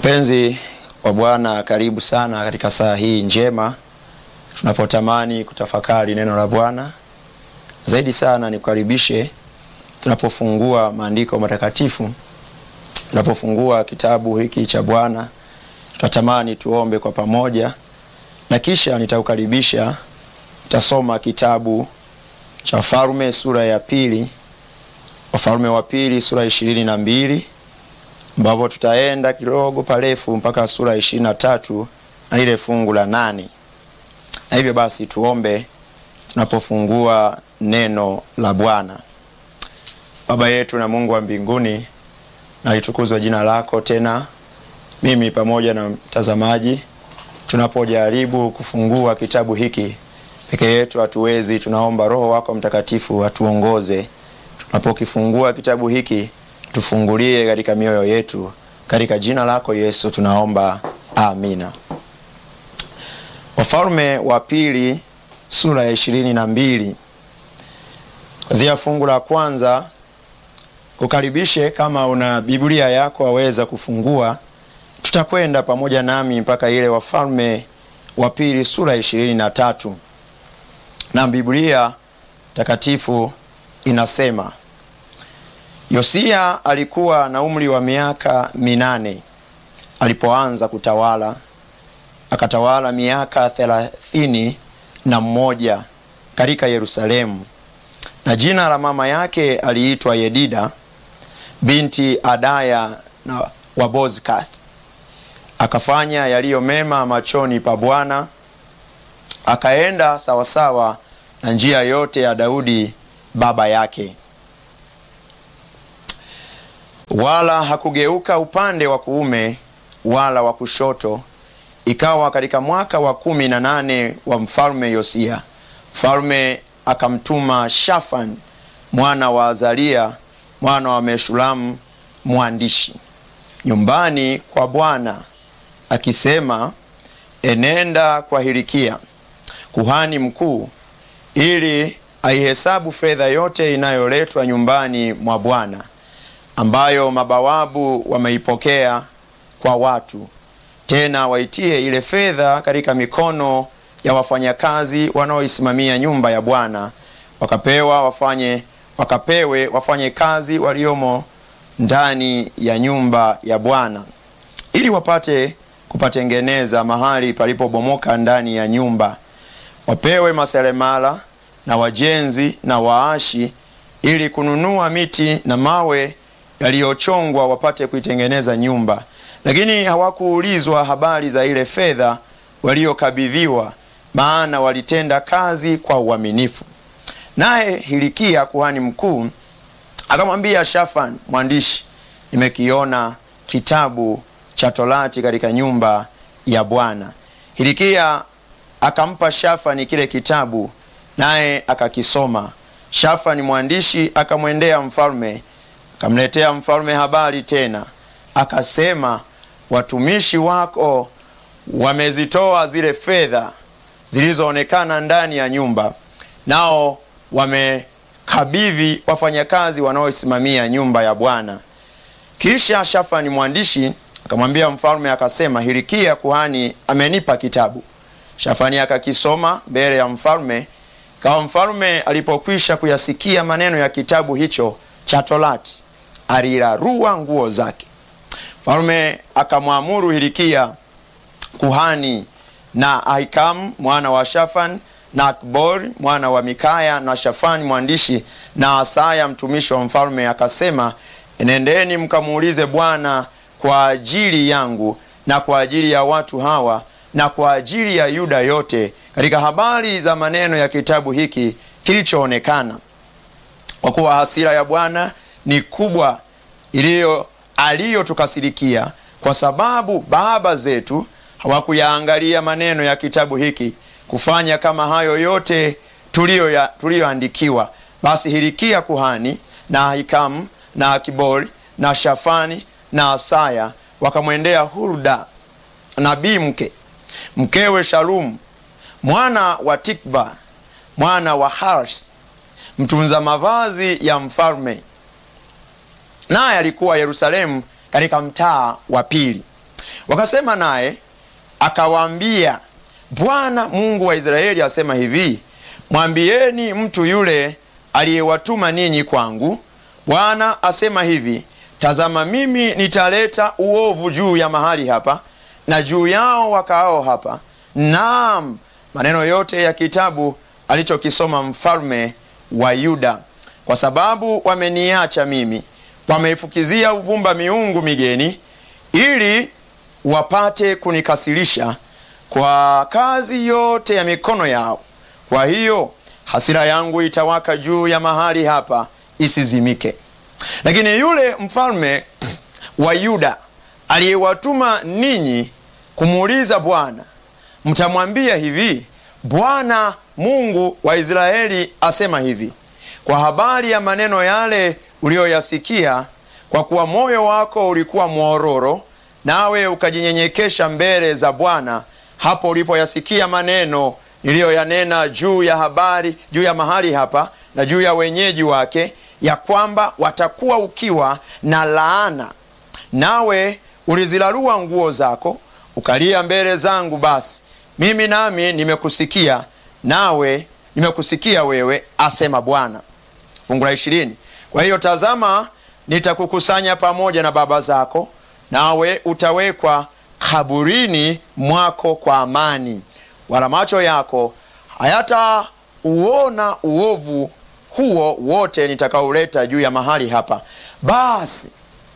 Mpenzi wa Bwana, karibu sana katika saa hii njema tunapotamani kutafakari neno la Bwana. Zaidi sana nikukaribishe tunapofungua maandiko matakatifu, tunapofungua kitabu hiki cha Bwana, tunatamani tuombe kwa pamoja, na kisha nitakukaribisha tutasoma kitabu cha Wafalme sura ya pili, Wafalme wa pili sura ya ishirini na mbili ambapo tutaenda kidogo parefu mpaka sura ya ishirini na tatu na lile fungu la nane. Na hivyo basi tuombe tunapofungua neno la Bwana. Baba yetu na Mungu wa mbinguni, na litukuzwe jina lako. Tena mimi pamoja na mtazamaji tunapojaribu kufungua kitabu hiki peke yetu hatuwezi, tunaomba Roho wako Mtakatifu atuongoze tunapokifungua kitabu hiki tufungulie katika mioyo yetu, katika jina lako Yesu tunaomba, amina. Wafalme wa pili sura ya ishirini na mbili kwanzia fungu la kwanza. Kukaribishe, kama una Biblia yako waweza kufungua, tutakwenda pamoja nami mpaka ile Wafalme wa pili sura ya ishirini na tatu na Biblia takatifu inasema Yosia alikuwa na umri wa miaka minane alipoanza kutawala, akatawala miaka thelathini na mmoja katika Yerusalemu, na jina la mama yake aliitwa Yedida binti Adaya na Wabozkath. Akafanya yaliyo mema machoni pa Bwana, akaenda sawasawa na njia yote ya Daudi baba yake wala hakugeuka upande wa kuume wala wa kushoto. Ikawa katika mwaka wa kumi na nane wa mfalme Yosia, mfalme akamtuma Shafan mwana wa Azalia mwana wa Meshulamu mwandishi nyumbani kwa Bwana akisema, enenda kwa Hilikia kuhani mkuu, ili aihesabu fedha yote inayoletwa nyumbani mwa Bwana ambayo mabawabu wameipokea kwa watu, tena waitie ile fedha katika mikono ya wafanyakazi wanaoisimamia nyumba ya Bwana, wakapewa wafanye wakapewe wafanye kazi waliomo ndani ya nyumba ya Bwana, ili wapate kupatengeneza mahali palipobomoka ndani ya nyumba. Wapewe maseremala na wajenzi na waashi, ili kununua miti na mawe yaliyochongwa wapate kuitengeneza nyumba. Lakini hawakuulizwa habari za ile fedha waliokabidhiwa, maana walitenda kazi kwa uaminifu. Naye Hilikia kuhani mkuu akamwambia Shafan mwandishi, nimekiona kitabu cha Torati katika nyumba ya Bwana. Hilikia akampa Shafani kile kitabu, naye akakisoma. Shafani mwandishi akamwendea mfalme akamletea mfalme habari tena, akasema, watumishi wako wamezitoa zile fedha zilizoonekana ndani ya nyumba, nao wamekabidhi wafanyakazi wanaosimamia nyumba ya Bwana. Kisha Shafani mwandishi akamwambia mfalme, akasema, Hilikia kuhani amenipa kitabu. Shafani akakisoma mbele ya mfalme. Kama mfalme alipokwisha kuyasikia maneno ya kitabu hicho cha Torati alirarua nguo zake. Mfalme akamwamuru Hilikia kuhani na Ahikamu mwana wa Shafan na Akbori mwana wa Mikaya na Shafani mwandishi na Asaya mtumishi wa mfalme, akasema, enendeni mkamuulize Bwana kwa ajili yangu na kwa ajili ya watu hawa na kwa ajili ya Yuda yote katika habari za maneno ya kitabu hiki kilichoonekana, kwa kuwa hasira ya Bwana ni kubwa iliyo aliyotukasirikia, kwa sababu baba zetu hawakuyaangalia maneno ya kitabu hiki kufanya kama hayo yote tuliyoandikiwa. Basi Hilikia kuhani na Ahikamu na Akibori na Shafani na Asaya wakamwendea Hulda nabii mke mkewe Shalumu mwana wa Tikva mwana wa Harsh mtunza mavazi ya mfalme naye alikuwa Yerusalemu katika mtaa wa pili. Wakasema naye akawaambia, Bwana Mungu wa Israeli asema hivi, mwambieni mtu yule aliyewatuma ninyi kwangu, Bwana asema hivi, tazama, mimi nitaleta uovu juu ya mahali hapa na juu yao wakaao hapa, naam, maneno yote ya kitabu alichokisoma mfalme wa Yuda, kwa sababu wameniacha mimi, wameifukizia uvumba miungu migeni, ili wapate kunikasirisha kwa kazi yote ya mikono yao. Kwa hiyo hasira yangu itawaka juu ya mahali hapa isizimike. Lakini yule mfalme wa Yuda aliyewatuma ninyi kumuuliza Bwana, mtamwambia hivi, Bwana Mungu wa Israeli asema hivi, kwa habari ya maneno yale uliyoyasikia, kwa kuwa moyo wako ulikuwa mwororo, nawe ukajinyenyekesha mbele za Bwana hapo ulipoyasikia maneno niliyoyanena juu ya habari juu ya mahali hapa na juu ya wenyeji wake, ya kwamba watakuwa ukiwa na laana, nawe ulizilarua nguo zako ukalia mbele zangu, basi mimi nami nimekusikia, nawe nimekusikia wewe, asema Bwana. Fungu la ishirini. Kwa hiyo tazama, nitakukusanya pamoja na baba zako, nawe utawekwa kaburini mwako kwa amani, wala macho yako hayatauona uovu huo wote nitakauleta juu ya mahali hapa. Basi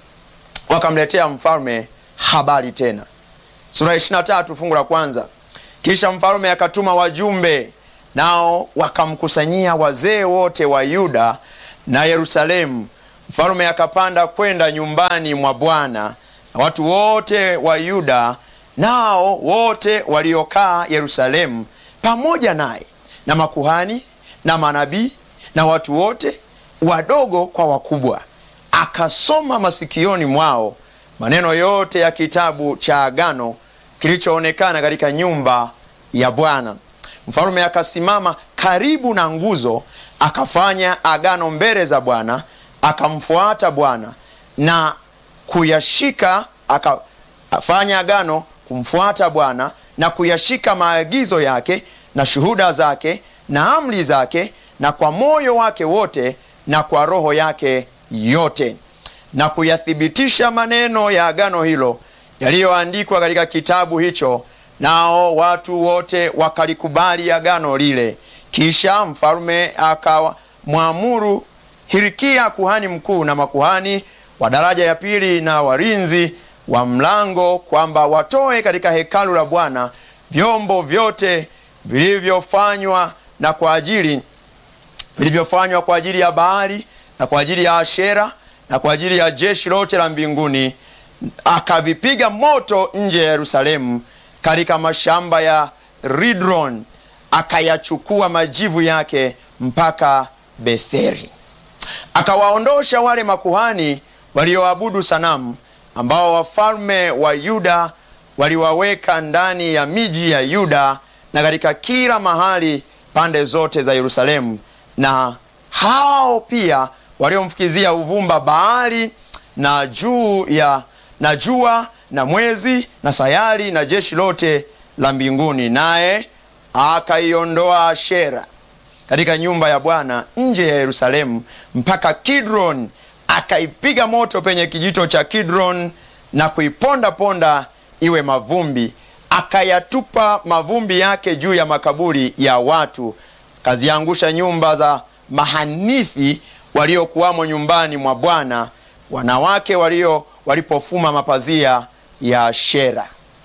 wakamletea mfalme habari tena. Sura ya 23 fungu la kwanza. Kisha mfalme akatuma wajumbe, nao wakamkusanyia wazee wote wa Yuda na Yerusalemu. Mfalme akapanda kwenda nyumbani mwa Bwana na watu wote wa Yuda nao wote waliokaa Yerusalemu pamoja naye na makuhani na manabii na watu wote wadogo kwa wakubwa, akasoma masikioni mwao maneno yote ya kitabu cha agano kilichoonekana katika nyumba ya Bwana. Mfalme akasimama karibu na nguzo, akafanya agano mbele za Bwana, akamfuata Bwana na kuyashika, akafanya agano kumfuata Bwana na kuyashika maagizo yake na shuhuda zake na amri zake, na kwa moyo wake wote na kwa roho yake yote, na kuyathibitisha maneno ya agano hilo yaliyoandikwa katika kitabu hicho. Nao watu wote wakalikubali agano lile. Kisha mfalme akamwamuru Hirikia kuhani mkuu na makuhani wa daraja ya pili na walinzi wa mlango kwamba watoe katika hekalu la Bwana vyombo vyote vilivyofanywa na kwa ajili vilivyofanywa kwa ajili ya Baali na kwa ajili ya Ashera na kwa ajili ya jeshi lote la mbinguni, akavipiga moto nje ya Yerusalemu katika mashamba ya Ridron, akayachukua majivu yake mpaka Betheri. Akawaondosha wale makuhani walioabudu sanamu ambao wafalme wa Yuda waliwaweka ndani ya miji ya Yuda na katika kila mahali pande zote za Yerusalemu, na hao pia waliomfukizia uvumba Baali na juu ya na jua na mwezi na sayari na jeshi lote la mbinguni. Naye akaiondoa Ashera katika nyumba ya Bwana nje ya Yerusalemu mpaka Kidron, akaipiga moto penye kijito cha Kidron na kuiponda ponda iwe mavumbi, akayatupa mavumbi yake juu ya makaburi ya watu, akaziangusha nyumba za mahanithi waliokuwamo nyumbani mwa Bwana, wanawake walio walipofuma mapazia ya Ashera.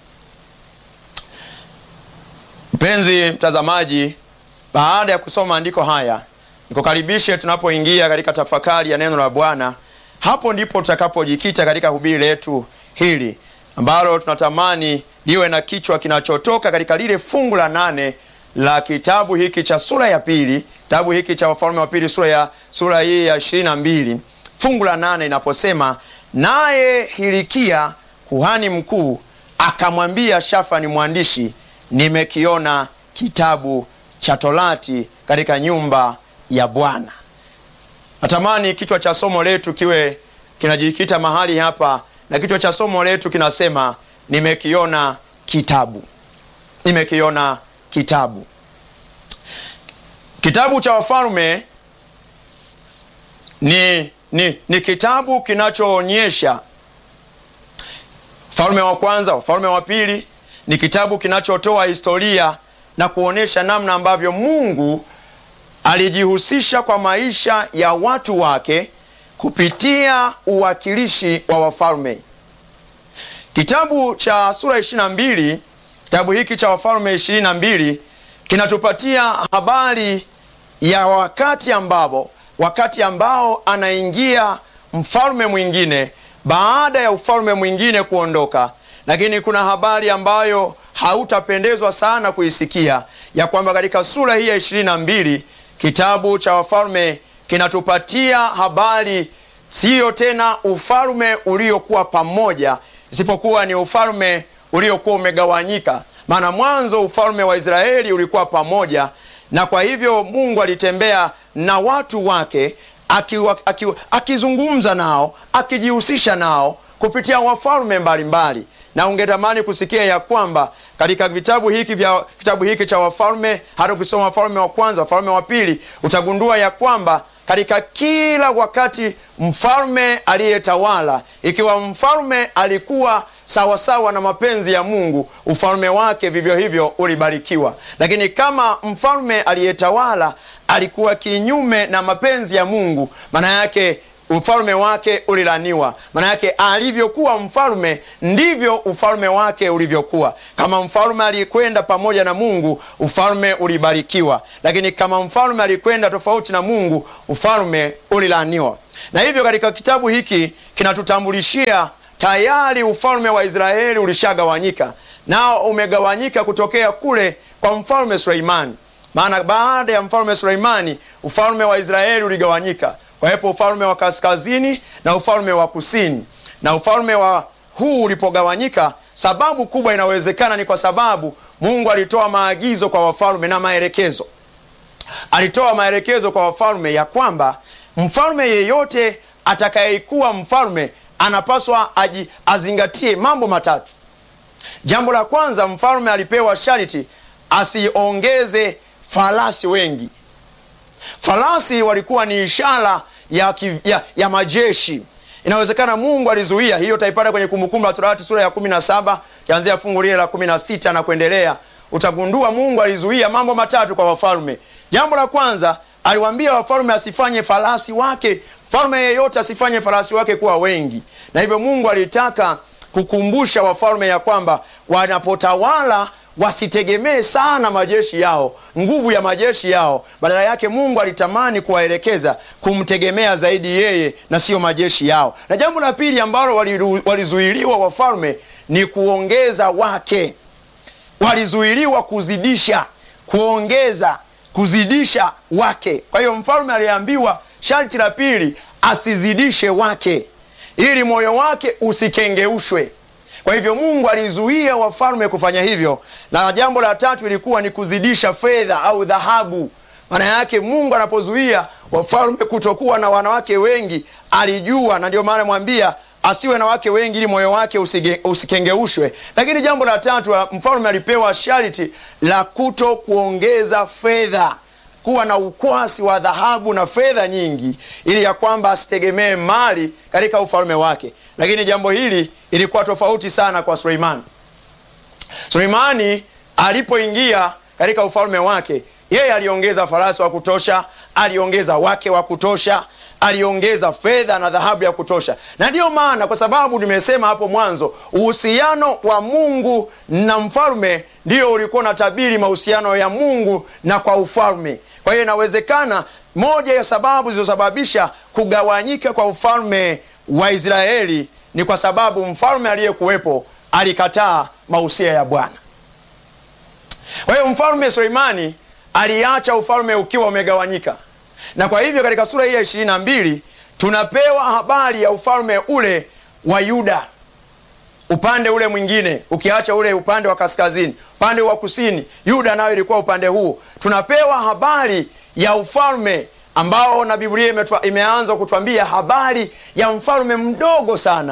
Mpenzi mtazamaji, baada ya kusoma maandiko haya, nikukaribishe tunapoingia katika tafakari ya neno la Bwana. Hapo ndipo tutakapojikita katika hubiri letu hili ambalo tunatamani liwe na kichwa kinachotoka katika lile fungu la nane la kitabu hiki cha sura ya pili, kitabu hiki cha Wafalme wa Pili sura ya sura hii ya ishirini na mbili fungu la nane inaposema, naye Hilikia kuhani mkuu akamwambia Shafani mwandishi, nimekiona kitabu cha Torati katika nyumba ya Bwana. Natamani kichwa cha somo letu kiwe kinajikita mahali hapa, na kichwa cha somo letu kinasema nimekiona kitabu, nimekiona kitabu. Kitabu cha Wafalme ni, ni, ni kitabu kinachoonyesha Ufalme wa kwanza, Ufalme wa pili. Ni kitabu kinachotoa historia na kuonyesha namna ambavyo Mungu alijihusisha kwa maisha ya watu wake kupitia uwakilishi wa wafalme. Kitabu cha sura 22, kitabu hiki cha Wafalme 22 kinatupatia habari ya wakati ambapo wakati ambao anaingia mfalme mwingine baada ya ufalme mwingine kuondoka, lakini kuna habari ambayo hautapendezwa sana kuisikia ya kwamba katika sura hii ya 22 kitabu cha Wafalme kinatupatia habari siyo tena ufalme uliokuwa pamoja, isipokuwa ni ufalme uliokuwa umegawanyika. Maana mwanzo ufalme wa Israeli ulikuwa pamoja, na kwa hivyo Mungu alitembea na watu wake akiwa, akiwa, akizungumza nao akijihusisha nao kupitia wafalme mbalimbali, na ungetamani kusikia ya kwamba katika vitabu hiki vya kitabu hiki cha Wafalme, hata ukisoma Wafalme wa kwanza, Wafalme wa pili, utagundua ya kwamba katika kila wakati mfalme aliyetawala, ikiwa mfalme alikuwa sawasawa sawa na mapenzi ya Mungu, ufalme wake vivyo hivyo ulibarikiwa. Lakini kama mfalme aliyetawala alikuwa kinyume na mapenzi ya Mungu, maana yake ufalme wake ulilaniwa. Maana yake alivyokuwa mfalme ndivyo ufalme wake ulivyokuwa. Kama mfalme alikwenda pamoja na Mungu, ufalme ulibarikiwa, lakini kama mfalme alikwenda tofauti na Mungu, ufalme ulilaniwa. Na hivyo katika kitabu hiki kinatutambulishia tayari ufalme wa Israeli ulishagawanyika, nao umegawanyika kutokea kule kwa mfalme Suleimani. Maana baada ya mfalme Suleimani ufalme wa Israeli uligawanyika Wawepo ufalme wa kaskazini na ufalme wa kusini. Na ufalme wa huu ulipogawanyika, sababu kubwa inawezekana ni kwa sababu Mungu alitoa maagizo kwa wafalme na maelekezo. Alitoa maelekezo kwa wafalme ya kwamba mfalme yeyote atakayekuwa mfalme anapaswa aji, azingatie mambo matatu. Jambo la kwanza, mfalme alipewa sharti asiongeze farasi wengi. Farasi walikuwa ni ishara ya, ya, ya majeshi. Inawezekana Mungu alizuia hiyo, utaipata kwenye Kumbukumbu la Torati sura ya 17 kianzia fungu lile la 16 na kuendelea. Utagundua Mungu alizuia mambo matatu kwa wafalme. Jambo la kwanza, aliwaambia wafalme asifanye farasi wake, mfalme yeyote asifanye farasi wake kuwa wengi, na hivyo Mungu alitaka kukumbusha wafalme ya kwamba wanapotawala wasitegemee sana majeshi yao, nguvu ya majeshi yao. Badala yake Mungu alitamani kuwaelekeza kumtegemea zaidi yeye na siyo majeshi yao. Na jambo la pili ambalo walizuiliwa wafalme ni kuongeza wake. Walizuiliwa kuzidisha, kuongeza, kuzidisha wake. Kwa hiyo mfalme aliambiwa sharti la pili asizidishe wake, ili moyo wake usikengeushwe. Kwa hivyo Mungu alizuia wafalme kufanya hivyo, na jambo la tatu ilikuwa ni kuzidisha fedha au dhahabu. Maana yake Mungu anapozuia wafalme kutokuwa na wanawake wengi, alijua, na ndio maana mwambia asiwe na wake wengi ili moyo wake usige, usikengeushwe. Lakini jambo la tatu, mfalme alipewa sharti la kuto kuongeza fedha, kuwa na ukwasi wa dhahabu na fedha nyingi, ili ya kwamba asitegemee mali katika ufalme wake. Lakini jambo hili ilikuwa tofauti sana kwa Suleimani. Suleimani alipoingia katika ufalme wake, yeye aliongeza farasi wa kutosha, aliongeza wake wa kutosha, aliongeza fedha na dhahabu ya kutosha. Na ndiyo maana, kwa sababu nimesema hapo mwanzo, uhusiano wa Mungu na mfalme ndio ulikuwa na tabiri mahusiano ya Mungu na kwa ufalme. Kwa hiyo inawezekana moja ya sababu zilizosababisha kugawanyika kwa ufalme wa Israeli ni kwa sababu mfalme aliyekuwepo alikataa mausia ya Bwana. Kwa hiyo mfalme Suleimani aliacha ufalme ukiwa umegawanyika, na kwa hivyo katika sura hii ya ishirini na mbili tunapewa habari ya ufalme ule wa Yuda, upande ule mwingine, ukiacha ule upande wa kaskazini, upande wa kusini, Yuda nayo ilikuwa upande huu. Tunapewa habari ya ufalme ambao na Biblia imeanza kutwambia habari ya mfalme mdogo sana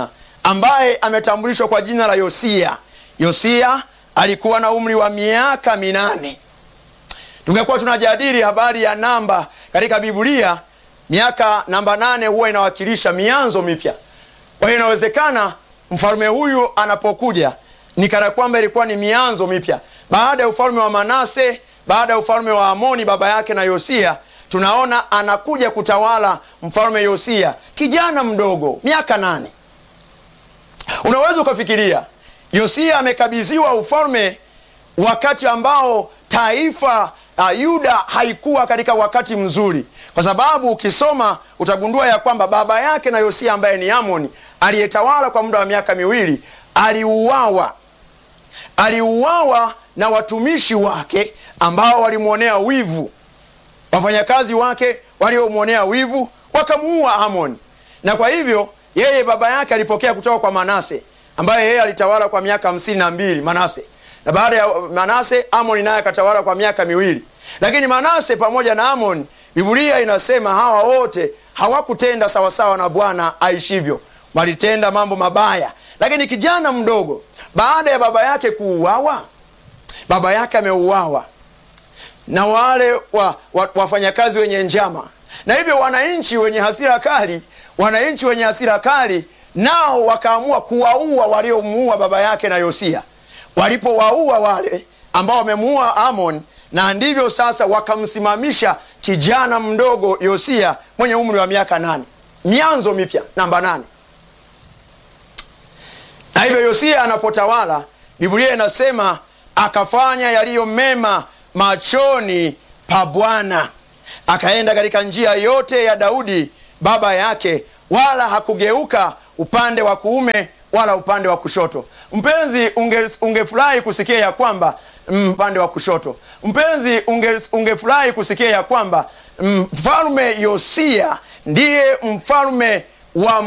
ambaye ametambulishwa kwa jina la Yosia. Yosia alikuwa na umri wa miaka minane. Tungekuwa tunajadili habari ya namba katika Biblia, miaka namba nane huwa inawakilisha mianzo mipya. Kwa hiyo inawezekana mfalme huyu anapokuja ni kana kwamba ilikuwa ni mianzo mipya baada ya ufalme wa Manase, baada ya ufalme wa Amoni baba yake na Yosia. Tunaona anakuja kutawala mfalme Yosia, kijana mdogo, miaka nane. Unaweza ukafikiria Yosia amekabidhiwa ufalme wakati ambao taifa uh, Yuda haikuwa katika wakati mzuri, kwa sababu ukisoma utagundua ya kwamba baba yake na Yosia ambaye ni Amoni aliyetawala kwa muda wa miaka miwili aliuawa. Aliuawa na watumishi wake ambao walimwonea wivu, wafanyakazi wake waliomwonea wivu wakamuua Amoni, na kwa hivyo yeye baba yake alipokea kutoka kwa Manase ambaye yeye alitawala kwa miaka hamsini na mbili Manase, na baada ya Manase Amoni naye akatawala kwa miaka miwili. Lakini Manase pamoja na Amoni, Biblia inasema hawa wote hawakutenda sawasawa na Bwana aishivyo, walitenda mambo mabaya. Lakini kijana mdogo, baada ya baba yake kuuawa, baba yake ameuawa na wale wa, wa, wafanyakazi wenye njama, na hivyo wananchi wenye hasira kali, wananchi wenye hasira kali nao wakaamua kuwaua waliomuua baba yake na Yosia. Walipowaua wale ambao wamemuua Amon, na ndivyo sasa wakamsimamisha kijana mdogo Yosia mwenye umri wa miaka nane, mianzo mipya namba nane. Na hivyo Yosia anapotawala, Biblia inasema akafanya yaliyo mema machoni pa Bwana, akaenda katika njia yote ya Daudi baba yake, wala hakugeuka upande wa kuume wala upande wa kushoto. Mpenzi, ungefurahi unge kusikia ya kwamba upande wa kushoto. Mpenzi, ungefurahi unge kusikia ya kwamba mfalme Yosia ndiye mfalme wa